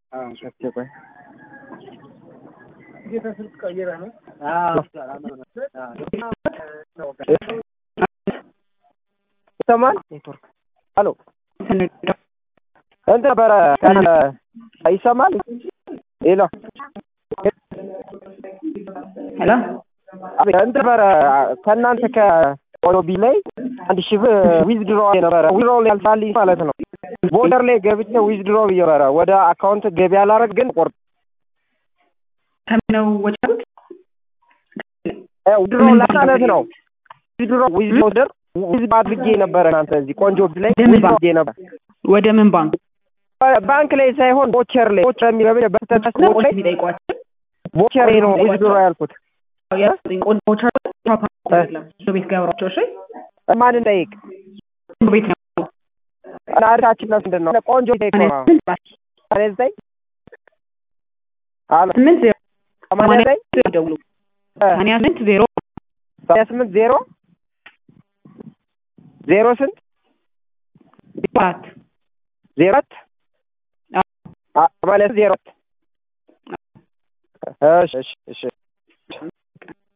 አስቸኳይ ይሰማል? ሄሎ እንትን ነበረ ይሰማል? ሄሎ ሄሎ እንትን ነበረ ከእናንተ ከኦሎቢ ላይ አንድ ሺህ ብር ዊዝድሮ ነበረ ዊዝድሮ ያልፋልኝ ማለት ነው። ቦርደር ላይ ገብቼ ዊዝድሮ ብዬ ነበረ ወደ አካውንት ገቢ አላረግ ግን ቆርጥ ከምነው ወጪ አሉት? ዊዝድሮ ማለት ነው። ዊዝድሮ ዊዝድሮ ዊዝ አድርጌ ነበረ እናንተ እዚህ ቆንጆ ላይ ለምን ዊዝ አድርጌ ነበር ወደ ምን ባንክ ባንክ ላይ ሳይሆን ቦቸር ላይ ቦቸር የሚለው በስተት ነው ላይ የሚጠይቋቸው? ቦቸር ነው ዊዝድሮ ያልኩት። ቆንጆ ቤት ገብሯቸው እሺ፣ ማን እንጠይቅ? ቆንጆ ቤት ነው አድራችን ነው ምንድን ነው? ቆንጆ ጠይቅ ነው። ሰማንያ ዘጠኝ አሎ ስምንት ዜሮ ሰማንያ ዘጠኝ ደውሉ ሰማንያ ስምንት ዜሮ ሰማንያ ስምንት ዜሮ ዜሮ ስንት አራት ዜሮ አራት አ- ሰማንያ ስምንት ዜሮ አራት እሺ እሺ እሺ